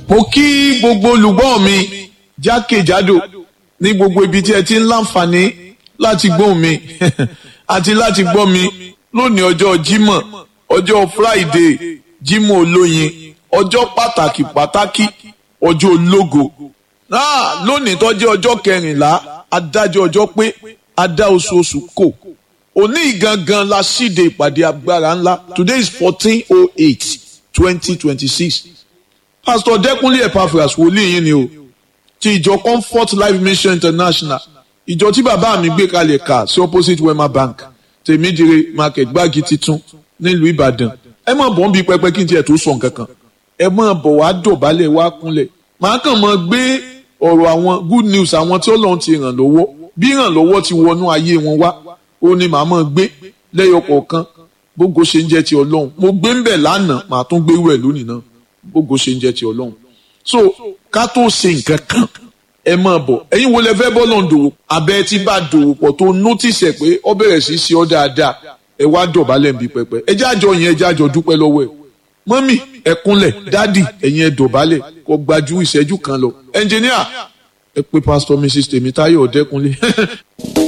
mo kí gbogbo olùgbọ́ mi jákèjádò ní gbogbo ibi tí ẹ ti ń láǹfààní láti gbọ́ mi àti láti gbọ́ mi lónìí ọjọ́ Jímọ̀ ọjọ́ Friday Jímọ̀ olóyin ọjọ́ pàtàkì pàtàkì ọjọ́ ológo náà lónìí tó jẹ́ ọjọ́ kẹrìnlá adájọ́ ọjọ́ pé adá oṣooṣù kò òní gangan la síde ìpàdé agbára ńlá today is fourteen oh eight twenty twenty six pastor Dẹ́kúnlé Epaphras wòlíì yín ni o ti ìjọ Comfort Life Mission International ìjọ tí bàbá mi gbé kalẹ̀ kà sí opposite Wema Bank tèmídìrè market gbági titun nílùú Ìbàdàn ẹ má bọ̀ ń bi pẹpẹ kí n tiẹ̀ tó sọ nǹkan kan ẹ má bọ̀ wá dọ̀bálẹ̀ wá kúnlẹ̀ màá kàn mọ́ gbé ọ̀rọ̀ àwọn good news àwọn tí Ọlọ́run ti ràn lọ́wọ́ bí ìrànlọ́wọ́ ti wọnú ayé wọn wá ó ní màá mọ́ gbé lẹ́yọ kọ̀ọ̀kan bógo ṣe ń jẹ́ ti Ọlọ́run mo gbé ń bẹ̀ lánàá màá tún gbé wẹ̀ lónìí náà bógo ṣe ń jẹ́ ti Ọlọ́run so ká tó ṣe nǹkan kan ẹ máa bọ̀ ẹ̀yin wo lẹ fẹ́ bọ́ lọ́n dòwò abẹ́ tí bá dòwò pọ̀ tó nótìsẹ̀ pé ọ bẹ̀rẹ̀ sí ṣe ọ́ dáadáa ẹ wá dọ̀bálẹ̀ ń bí pẹpẹ ẹ jájọ yẹn ẹ jájọ dúpẹ́ lọ́wọ́ ẹ mọ́mì ẹ kúnlẹ̀ dádì ẹ̀yin ẹ dọ̀bálẹ̀ kó gbajú ìṣẹ́jú kan lọ ẹnjìníà ẹ pé pásítọ̀ mrs tèmítáyọ̀ ọ̀dẹ́kunlé